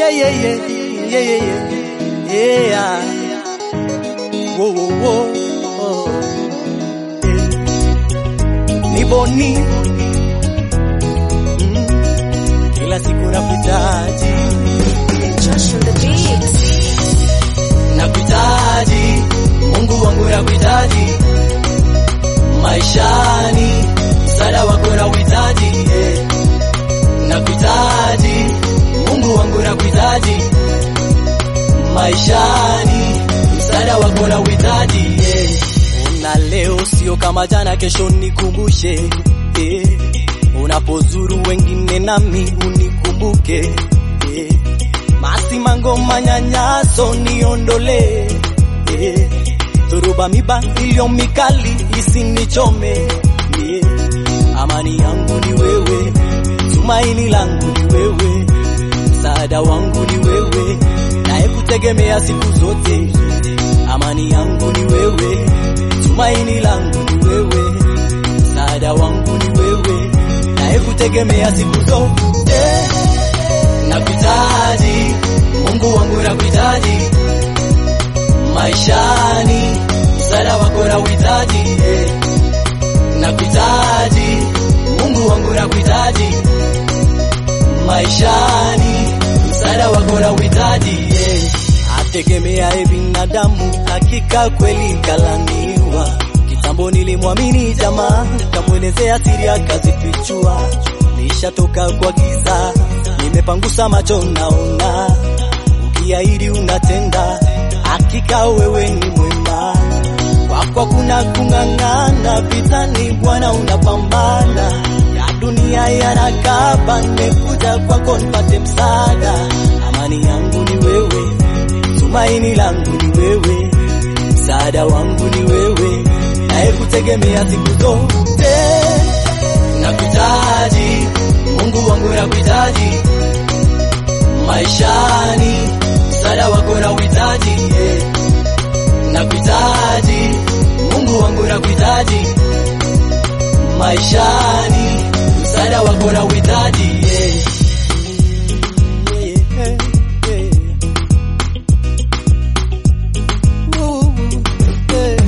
yeah, yeah, yeah, yeah, yeah, yeah, yeah. Whoa, whoa, whoa, oh. yeah. Ni Boni mm. Kila siku nakuhitaji, Josh on the beat. nakuhitaji Mungu wangu nakuhitaji maishani, msaada wako nauhitaji yeah. Nakuhitaji Mungu wangu nakuhitaji maishani, msaada wako nauhitaji yeah. Una leo sio kama jana, kesho nikumbushe yeah. Unapozuru wengine nami unikumbuke yeah. Masimango manyanyaso niondole yeah. Dhoruba miba iliyo mikali isinichome yeah. Amani yangu ni wewe, tumaini langu ni wewe, msaada wangu ni wewe, naye kutegemea siku zote. Amani yangu ni wewe, tumaini langu ni wewe, msaada wangu ni wewe, naye kutegemea siku zote. Nakuhitaji Mungu wangu, nakuhitaji maishani, msaada wako nauhitaji eh. Nakuhitaji Mungu wangu, nakuhitaji maishani, msaada wako nauhitaji eh. Ategemeaye binadamu hakika kweli kalaniwa. Kitambo nilimwamini jamaa, nikamwelezea siri akazifichua. Nishatoka kwa giza, nimepangusa macho naona, ukiahidi unatenda, hakika wewe ni mwema. Kwako kuna kung'ang'ana, vitani Bwana unapambana, ya dunia yanakaba, nimekuja kwako nipate msaada. Amani yangu ni wewe, tumaini langu ni wewe, msaada wangu ni wewe, naye kutegemea siku zote. Nakuhitaji Mungu wangu, nakuhitaji maishani, msaada wako nauhitaji yeah. Nakuhitaji Mungu wangu, nakuhitaji maishani, msaada wako nauhitaji yeah. Yeah, yeah, yeah. Ooh, yeah.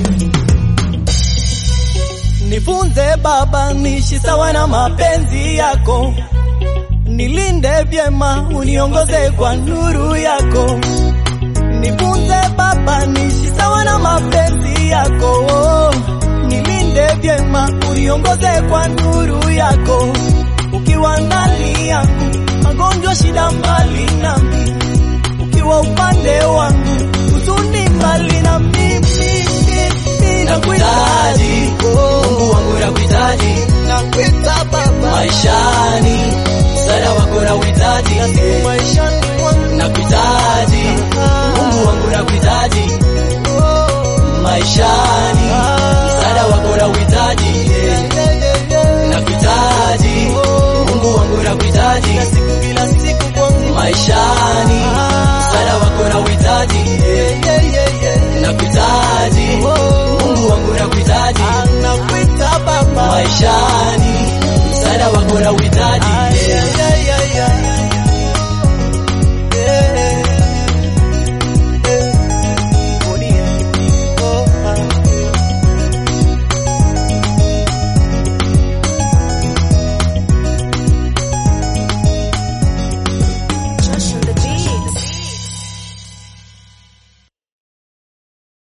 Nifunze Baba, niishi sawa na mapenzi yako, nilinde vyema, uniongoze kwa nuru yako. Nifunze Baba, niishi sawa na mapenzi yako, nilinde vyema, uniongoze kwa nuru yako. Ukiwa ndani yangu, magonjwa, shida mbali nami, ukiwa upande wangu, huzuni mbali na mimi. Nakuhitaji Mungu wangu, nakuhitaji Nakuita Baba, maishani, msaada wako nauhitaji maishani mwangu nakuhitaji Mungu wangu, nakuhitaji maishani, msaada wako nauhitaji nakuhitaji Mungu wangu, nakuhitaji siku kila siku kwangu maishani, msaada wako nauhitaji nakuhitaji Mungu wangu, nakuhitaji nakuita Baba, maishani